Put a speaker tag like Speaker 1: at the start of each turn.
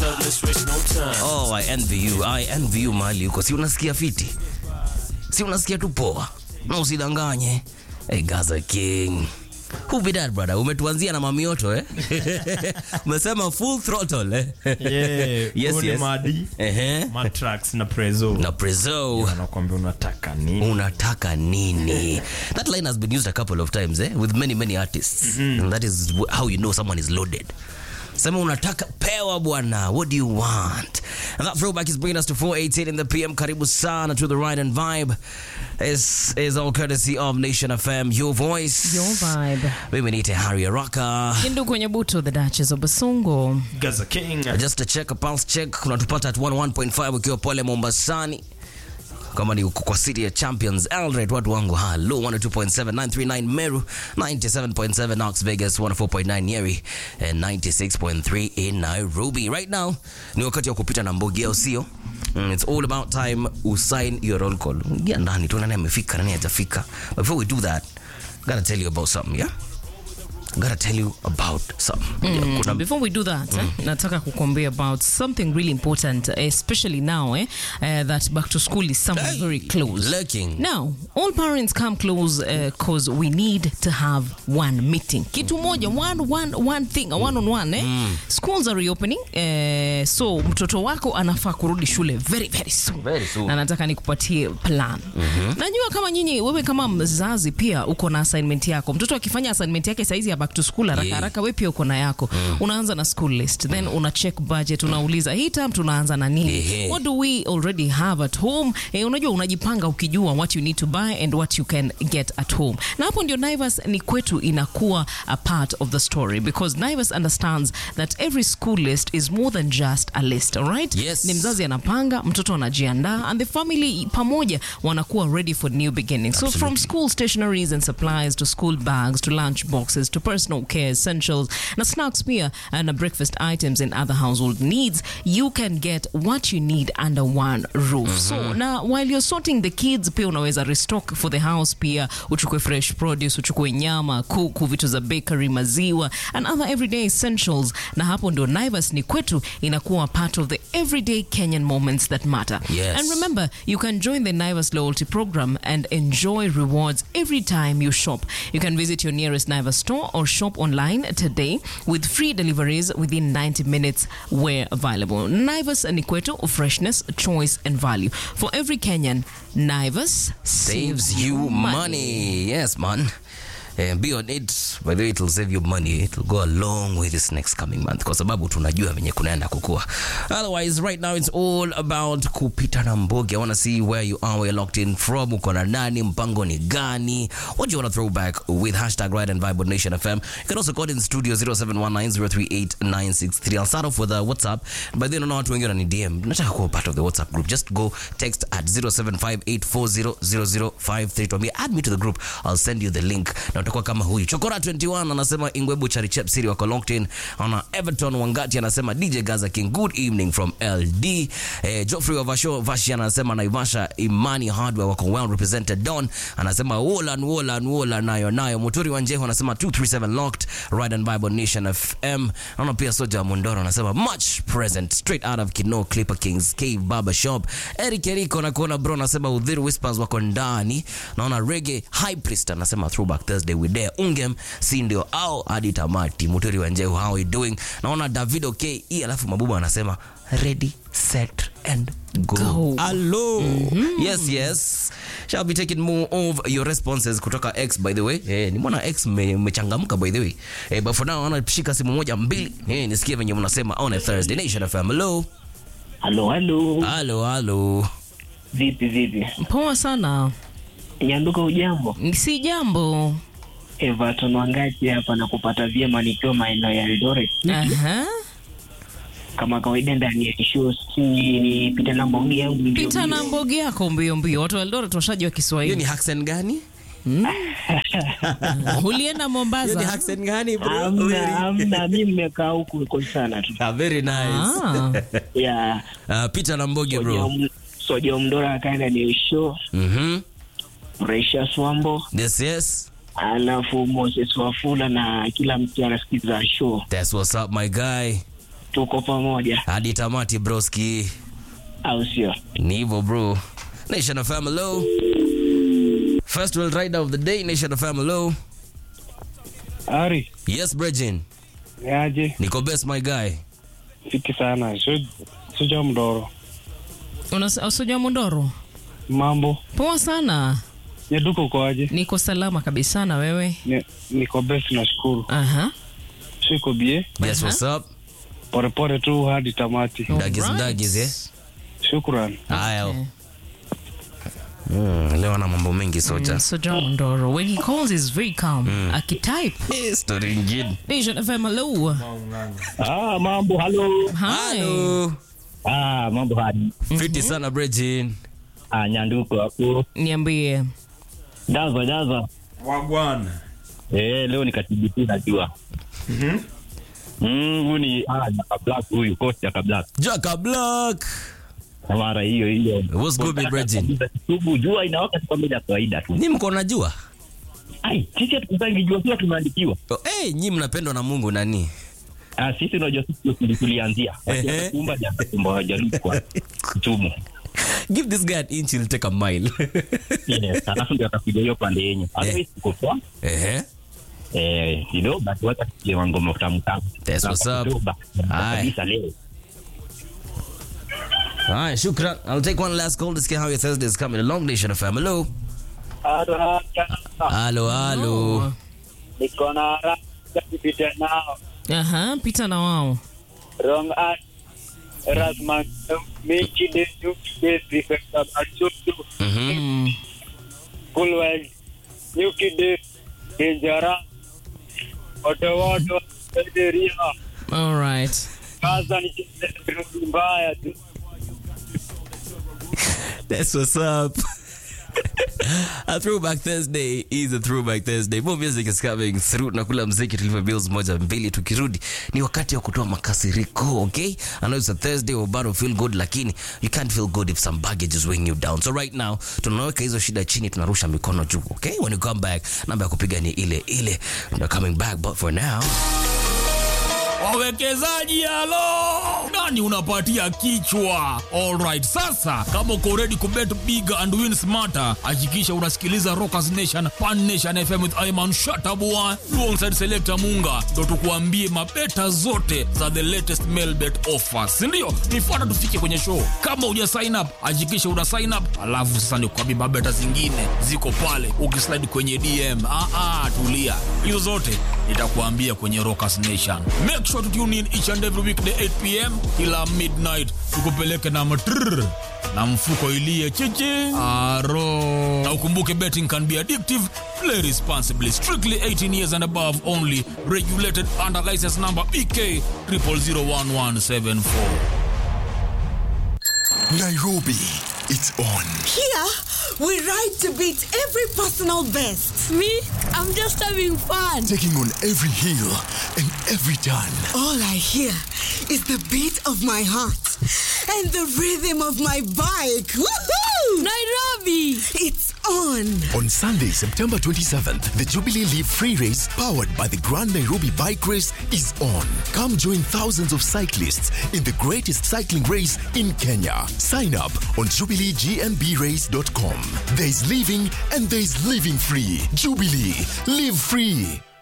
Speaker 1: up, let's waste no time.
Speaker 2: Oh, I envy you. I envy you mali uko. Si unasikia fiti? Si unasikia tu poa. Na usidanganye. Hey, Gaza King. Who be that brother? Umetuanzia na mamioto eh? Umesema full throttle eh?
Speaker 3: Yeah,
Speaker 2: Yes,
Speaker 3: huu ni
Speaker 2: yes.
Speaker 3: Madi,
Speaker 2: Ehe.
Speaker 3: Matrax na Prezo.
Speaker 2: Na Prezo.
Speaker 3: Anakuambia unataka nini?
Speaker 2: unataka nini that line has been used a couple of times eh? with many many artists and that is wh- how you know someone is loaded sema unataka pewa bwana what do you want and that throwback is bringing us to 418 in the pm karibu sana to the ride and vibe this is all courtesy of nation fm your voice
Speaker 4: Your vibe.
Speaker 2: mimi niite harry araka
Speaker 4: Hindu kwenye buto the Duchess of Basungo.
Speaker 3: Gaza King.
Speaker 2: just to check a pulse check unatupata at 11.5 ukiwa pole mombasani kama ni uko kwa city ya champions eldoret watu wangu halo 102.7 meru 97.7 knox vegas 104.9 nyeri and 96.3 in nairobi right now ni wakati wa kupita na mbogi au sio Mm, it's all about time usign your roll call ingia ndani tu nani amefika nani hajafika before we do that gotta tell you about something yeah gotta tell you about something yeah, kuna
Speaker 4: Before we do that, eh, nataka kukwambia about something really important, especially now eh, uh, that back to school is somewhere
Speaker 2: Hey,
Speaker 4: very close.
Speaker 2: lurking.
Speaker 4: Now, all parents come close because we need to have one meeting. Kitu moja, one, one, one thing, a one on one. Eh? Schools are reopening, eh, so mtoto wako anafaa kurudi shule very, very soon.
Speaker 2: Very soon.
Speaker 4: Na nataka nikupatie plan. Najua kama nyinyi, wewe kama mzazi pia uko na assignment yako. Mtoto akifanya assignment yake saizi ya back to school haraka
Speaker 2: Yeah.
Speaker 4: haraka, wewe pia uko na yako. Unaanza na school list, then una check budget, unauliza hii term tunaanza na nini?
Speaker 2: Ehe.
Speaker 4: What do we already have at home? Eh, unajua unajipanga ukijua what you need to buy and what you can get at home. Na hapo ndio Naivas ni kwetu inakuwa a part of the story because Naivas understands that every school list is more than just a list, all right?
Speaker 2: Yes.
Speaker 4: Ni mzazi anapanga, mtoto anajiandaa and the family pamoja wanakuwa ready for new beginnings. So from school stationaries and supplies to school bags to lunch boxes to personal care essentials na snacks pia uh, na breakfast items and other household needs, you can get what you need under one roof. So na while you're sorting the kids pia unaweza restock for the house pia uchukue fresh produce, uchukue nyama, kuku, vitu za bakery, maziwa and other everyday essentials. Na hapo ndio Naivas ni kwetu inakuwa part of the everyday Kenyan moments that matter.
Speaker 2: Yes.
Speaker 4: And remember, you can join the Naivas loyalty program and enjoy rewards every time you shop. You can visit your nearest Naivas store or shop online today with free deliveries within 90 minutes where available. Naivas ni kwetu, freshness, choice and value. For every Kenyan, Naivas
Speaker 2: saves you money. Yes, man. And be on it. By the way, it'll save you money. It'll go a long way this next coming month kwa sababu tunajua venye kunaenda kukua. Otherwise, right now it's all about kupita na mbogi. I want to see where you are, where you're locked in from. Uko na nani? Mpango ni gani? What do you want to throw back with hashtag Ride and Vibe on Nation FM? You can also call in studio 0719038963. I'll start off with a WhatsApp. By then, unaona watu wengi wanani DM. Nataka kuwa part of the WhatsApp group. Just go text at 0758400053 tuambie add me to the group. I'll send you the link. Na utakuwa kama huyu. Chokora 21 anasema Ingwebu Charichep City wako locked in. Ana Everton Wangati anasema DJ Gaza King good evening from LD. Eh, Geoffrey Ovasho Vashi anasema Naivasha Imani Hardware wako well represented. Don anasema Wolan Wolan Wolan nayo nayo. Muturi Wanjeho anasema 237 locked. Ride and Bible Nation FM. Naona pia Soja Mundoro anasema much present straight out of Kino Clipper Kings Cave Barber Shop. Eric Eriko na kuona bro anasema Udhiri Whispers wako ndani. Naona Reggae High Priest anasema Throwback Thursday with there. Ungem si ndio au hadi tamati. Muturi Wanjeho how are you doing? Naona Davido KE alafu Mabuba anasema ready set and go.
Speaker 4: Go.
Speaker 2: Hello. Yes, yes. Shall be taking more of your responses kutoka X by the way. Eh, nimeona X me- mmechangamka by the way. Eh, but for now naona shika simu moja mbili. Eh, nisikie venye mnasema on a Thursday Nation FM. Hello.
Speaker 5: Halo, halo,
Speaker 2: Halo, halo.
Speaker 5: vipi vipi?
Speaker 4: Poa sana.
Speaker 5: Nyanduka, ujambo?
Speaker 4: Si jambo.
Speaker 5: Everton Wangati hapa na kupata vyema nikiwa maeneo ya Eldoret
Speaker 4: Aha.
Speaker 5: kama kawaida ndani ya show, si nipita na mbogi yangu mbio
Speaker 4: Pita na
Speaker 5: mbio.
Speaker 4: mbogi yako mbio mbio. Watu wa Eldoret washajua
Speaker 2: Hiyo
Speaker 4: Kiswahili.
Speaker 2: ni accent gani?
Speaker 4: Ulienda
Speaker 2: Hiyo ni
Speaker 4: Mombasa?
Speaker 2: accent gani bro?
Speaker 5: Hamna, hamna, mi mmekaa huku uko sana tu
Speaker 2: Ah, very nice.
Speaker 4: Ah.
Speaker 5: ya
Speaker 2: Ah, Peter na Mboge bro.
Speaker 5: Soja- Soja Mdora akaenda ni show
Speaker 2: Mhm.
Speaker 5: Precious Wambo
Speaker 2: Yes, yes.
Speaker 5: alafu Moses Wafula na kila mtu anasikiza show
Speaker 2: That's what's up my guy.
Speaker 5: tuko pamoja,
Speaker 2: hadi tamati broski.
Speaker 5: au sio?
Speaker 2: Ni hivyo bro. Nation of Hello. First world rider of the day, Nation of Hello.
Speaker 1: Ari,
Speaker 2: Yes, Bregin.
Speaker 1: niaje?
Speaker 2: Niko best my guy.
Speaker 1: Fiti sana. Su- Suja Mdoro.
Speaker 4: Usoja Mondoro,
Speaker 1: Mambo.
Speaker 4: poa sana.
Speaker 1: Nyaduko ukoaje?
Speaker 4: Niko salama kabisa, na wewe?
Speaker 1: Ni- Niko best nashukuru.
Speaker 4: Aha.
Speaker 1: Siko bie.
Speaker 2: Yes, what's up?
Speaker 1: Porepore tu hadi tamati.
Speaker 2: Dagis
Speaker 4: Alright.
Speaker 2: dagis, eh?
Speaker 1: Shukran.
Speaker 2: Haya.
Speaker 4: Okay.
Speaker 2: Mm, leo ana mambo mengi soja.
Speaker 4: Soja Mondoro, when he calls, he's very calm. Akitype.
Speaker 2: Eh, Story ingine.
Speaker 4: Nation FM, hello.
Speaker 6: Ah, mambo halo.
Speaker 4: Hi.
Speaker 2: Hello.
Speaker 6: Ah, mambo hadi.
Speaker 2: Fiti sana Bregin.
Speaker 6: Ah, nyanduko hapo.
Speaker 4: Niambie.
Speaker 6: Daza daza.
Speaker 3: Wagwan.
Speaker 6: Eh, leo ni katibitu najua. Mhm. Mm, huyu ni ah, Jaka Black huyu, coach Jaka Black.
Speaker 2: Jaka Black.
Speaker 6: Na mara hiyo hiyo.
Speaker 2: What's good, my brethren?
Speaker 6: Subu jua inawaka tu kama ile ya kawaida tu.
Speaker 2: Ni mko najua?
Speaker 6: Ai, sisi hatukusangi jua kila tumeandikiwa.
Speaker 2: Oh, hey, nyi mnapendwa na Mungu nani?
Speaker 6: Ah, sisi unajua sisi ndio tulianzia.
Speaker 2: Ehe.
Speaker 6: Kumba ja kumba jaribu kwa chumu.
Speaker 2: Give this guy an inch, he'll take a mile.
Speaker 6: Yes, alafu ndio atakuja hiyo pande yenyu. Otherwise tuko poa.
Speaker 2: Ehe.
Speaker 6: Eh, kidogo basi wacha tusikie ngoma tamu tamu.
Speaker 2: That's what's up.
Speaker 6: Oktoba.
Speaker 2: Aye.
Speaker 6: Kabisa leo.
Speaker 2: All right, shukran. I'll take one last call to see how your Thursday is coming along. Nation of Hello. Hello, hello.
Speaker 7: niko na haraka kupita nao
Speaker 4: Aha, pita na wao.
Speaker 7: wrong at Rasman mechi de new de prefecture Achutu
Speaker 2: Mhm.
Speaker 4: Mm.
Speaker 7: Kulwell new kid Denjara Otowoto Ederia
Speaker 4: All right.
Speaker 7: kaza ni mbaya tu
Speaker 2: That's what's up. a throwback Thursday is a throwback Thursday. More music is coming through. Nakula mziki tulivyo bills moja mbili. Tukirudi ni wakati wa kutoa makasiriko, okay? I know it's a Thursday, we're about to feel good, lakini you can't feel good if some baggage is weighing you down. So right now tunaweka hizo shida chini, tunarusha mikono juu, okay? When you come back, namba ya kupiga ni ile ile. We're coming back, but for now
Speaker 8: wawekezaji halo nani unapatia kichwa alright sasa kama uko ready kubet big and win smarter hakikisha unasikiliza rockers nation pan nation fm with iman shatabua alongside selector munga ndo tukuambie mabeta zote za the latest mail bet offers sindio nifuata tufike kwenye show kama uja sign up hakikisha una sign up alafu sasa nikuambie mabeta zingine ziko pale ukislide kwenye dm ah, ah, tulia hizo zote nitakuambia kwenye rockers nation make sure to tune in each and every weekday 8 pm kila midnight tukupeleke na matrrr na mfuko ilie chichi aro na ukumbuke betting can be addictive play responsibly strictly 18 years and above only regulated under license number bk 0001174
Speaker 9: Nairobi, it's on.
Speaker 10: Here, we ride to beat every personal best.
Speaker 11: Me, I'm just having fun.
Speaker 9: Taking on every hill and every turn.
Speaker 10: All I hear is the beat of my heart and the rhythm of my bike. Woohoo!
Speaker 11: Nairobi!
Speaker 10: It's on.
Speaker 9: On Sunday, September 27th, the Jubilee Leaf Free Race, powered by the Grand Nairobi Bike Race, is on. Come join thousands of cyclists in the greatest cycling race in Kenya. Sign up on jubileegnbrace.com. There is living and there is living free. Jubilee, live free.